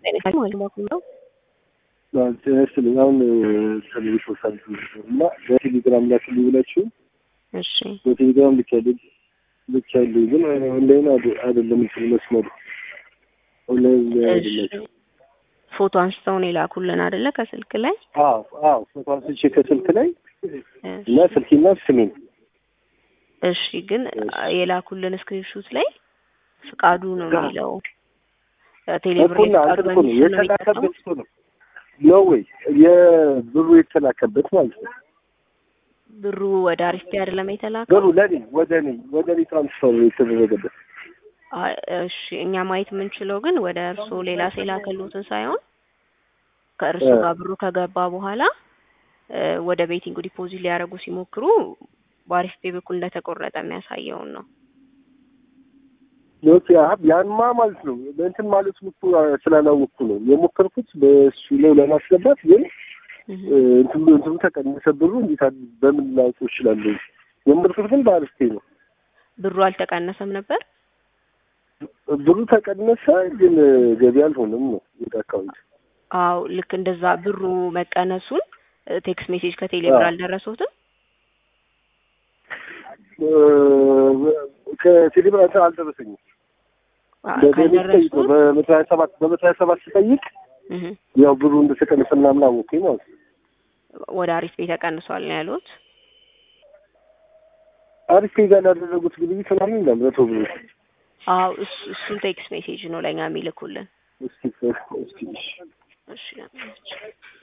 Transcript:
ነው ጤና ይስጥልኝ። አሁን ቴሌቪዥን ሳልፍ እና በቴሌግራም ላክልኝ ብላችሁ እሺ በቴሌግራም ልክ ያለ ልክ ያለ ግን ኦንላይን አይደለም እንትን መስመሩ ኦንላይን አይደለም። ፎቶ አንስተው ነው የላኩልን አይደለ? ከስልክ ላይ አዎ አዎ ፎቶ አንስቼ ከስልክ ላይ እና ስልኬና ስሜን እሺ። ግን የላኩልን ስክሪንሹት ላይ ፍቃዱ ነው የሚለው ቴሌብር እኮ ነው አንተ እኮ ነው የተላከበት እኮ ነው ነው ወይ የብሩ የተላከበት ማለት ነው። ብሩ ወደ አሪፍቴ አይደለም የተላከው። ብሩ ለኔ ወደ እኔ ወደ እኔ ትራንስፈር የተደረገበት። አይ እሺ፣ እኛ ማየት የምንችለው ግን ወደ እርሱ ሌላ ሴላ ከሉትን ሳይሆን ከእርሱ ጋር ብሩ ከገባ በኋላ ወደ ቤቲንግ ዲፖዚት ሊያደርጉ ሲሞክሩ በአሪፍቴ በኩል እንደተቆረጠ የሚያሳየውን ነው። ኦኬ ያንማ ማለት ነው እንትን ማለት እኮ ስላላወቅኩ ነው የሞከርኩት በእሱ ላይ ለማስገባት ግን እንትኑ እንትኑ ተቀነሰ ብሩ እንዴት በምን ላውቀው እችላለሁ? የሞከርኩት ግን በአሪፍቴ ነው። ብሩ አልተቀነሰም ነበር። ብሩ ተቀነሰ ግን ገቢ አልሆነም ነው ወደ አካውንት። አዎ ልክ እንደዛ ብሩ መቀነሱን ቴክስት ሜሴጅ ከቴሌብር አልደረሱትም። ከቴሌብር አልደረሰኝም። በመቶ ሀያ ሰባት በመቶ ሀያ ሰባት ስጠይቅ ያው ብሩ እንደተቀነሰ ምናምን አወኩኝ ማለት ነው። ወደ አሪፍ ቤት ተቀንሷል ነው ያሉት። አሪፍ ጋር ላደረጉት ግብይት ምናምን ይላል መቶ ብሩ። አዎ እሱን ቴክስት ሜሴጅ ነው ለእኛ የሚልኩልን። እስኪ እስኪ እሺ